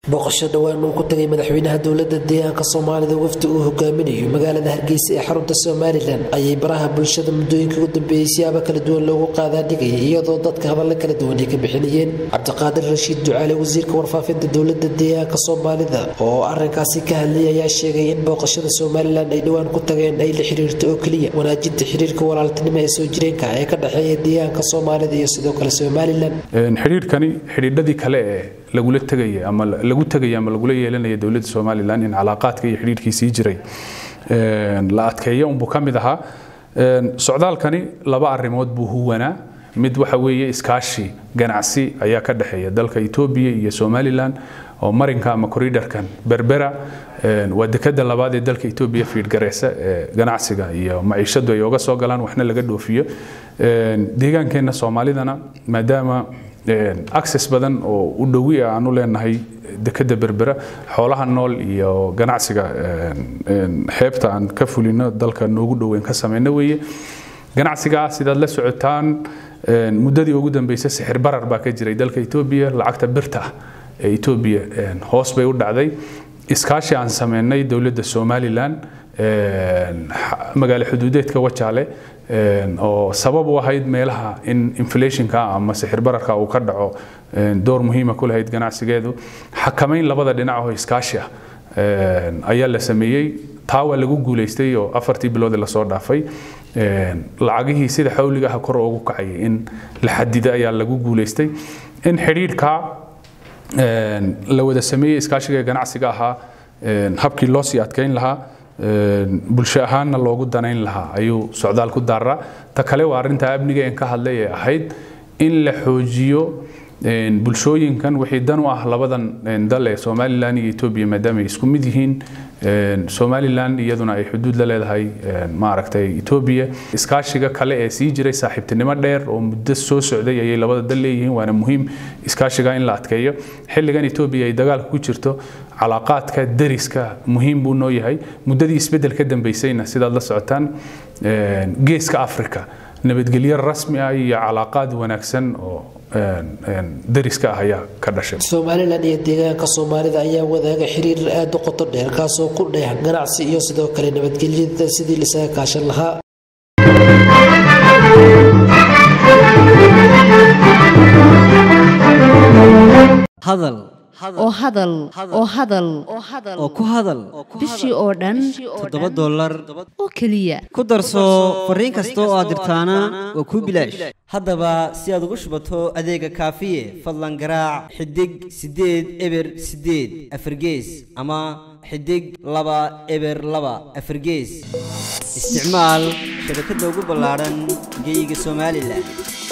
booqasho dhowaan uu ku tagay madaxweynaha dowlada deegaanka soomaalida wafdi uu hogaaminayo magaalada hargeysa ee xarunta somalilan ayay baraha bulshada muddooyinka ugu dambeeyey siyaabo kala duwan loogu qaadaadhigayay iyadoo dadka hadalla kala duwan ay ka bixinayeen cabdiqaadir rashiid ducaale wasiirka warfaafinta dowlada deegaanka soomaalida oo arinkaasi ka hadlayay ayaa sheegay in booqashada somalilan ay dhowaan ku tageen ay la xiriirto oo keliya wanaajinta xiriirka walaaltinimo ee soo jireenka ee ka dhexeeya deegaanka soomaalida iyo sidoo kale somalilan xidhiirkani xidhiidhadii kale ee lagula tegaya ama lagu tegaya ama lagula yeelanaya dowladda somalilan in calaaqaadka iyo xidhiirkii sii jiray la adkeeyo unbuu ka mid ahaa socdaalkani laba arrimood buu huwanaa mid waxa weeye iskaashi ganacsi ayaa ka dhexeeya dalka etoobiya iyo somalilan oo marinka ama corridorkan berbera waa dekada labaad ee dalka etoobiya fiidgareysa ee ganacsiga iyo maciishadu ay oga soo galaan waxna laga dhoofiyo deegaankeenna soomaalidana maadaama access badan oo u dhowi ah aanu leenahay dekada berbera xoolaha nool iyo ganacsiga xeebta aan ka fulino dalka noogu dhoweyn ka samayno weeye ganacsigaa sidaad la socotaan muddadii ugu dambeysay sixir barar baa ka jiray dalka etoobiya lacagta birta ah ee etoobiya hoos bay u dhacday iskaashi aan sameynay dowladda somalilan magaalo xuduudeedka wajaale oo sabab u ahayd meelaha in inflationka ama sixir bararka uu ka dhaco door muhiima ku lahayd ganacsigeedu xakamayn labada dhinac oo iskaashi ah ayaa la sameeyey taa waa lagu guulaystay oo afartii bilood lasoo dhaafay lacagihii sida xawliga ah kor ugu kacayay in la xadida ayaa lagu guulaystay in xidhiidhka la wada sameeyey iskaashiga ganacsiga ahaa habkii loo sii adkayn lahaa bulsho ahaanna loogu danayn lahaa ayuu socdaal ku daaraa ta kale waa arrinta amniga een ka hadlay ee ahayd in la xoojiyo bulshooyinkan wixii dan u ah labadan dal ee somalilan iyo etoobiya maadaama ay isku mid yihiin somalilan iyaduna ay xuduud la leedahay maaragtay etoobiya iskaashiga kale ee sii jiray saaxiibtinimo dheer oo muddo soo socday ayay labada dal leeyihiin waana muhiim iskaashiga in la adkeeyo xilligan etoobiya ay dagaalka ku jirto calaaqaadka dariska muhiim buu noo yahay muddadii isbeddel ka dambeysayna sidaad la socotaan geeska africa nabadgelyo rasmi ah iyo calaaqaad wanaagsan oo dariska ah ayaa ka dhashay somalilan iyo deegaanka soomaalida ayaa wadaaga xiriir aada u qoto dheer kaasoo ku dheex ganacsi iyo sidoo kale nabadgelyada sidii lisaga kaashan lahaa hadal oo hadal oo hadal oo ku hadal bishii oo dhan toddoba dollar oo keliya ku darso fariin kasta oo aad dirtaana waa kuu bilaash haddaba si aad ugu shubato adeega kaafiye fadlan garaac xidig siddeed eber siddeed afargees ama xidig laba eber laba afargees isticmaal shabakadda ugu ballaadhan geyga somalilan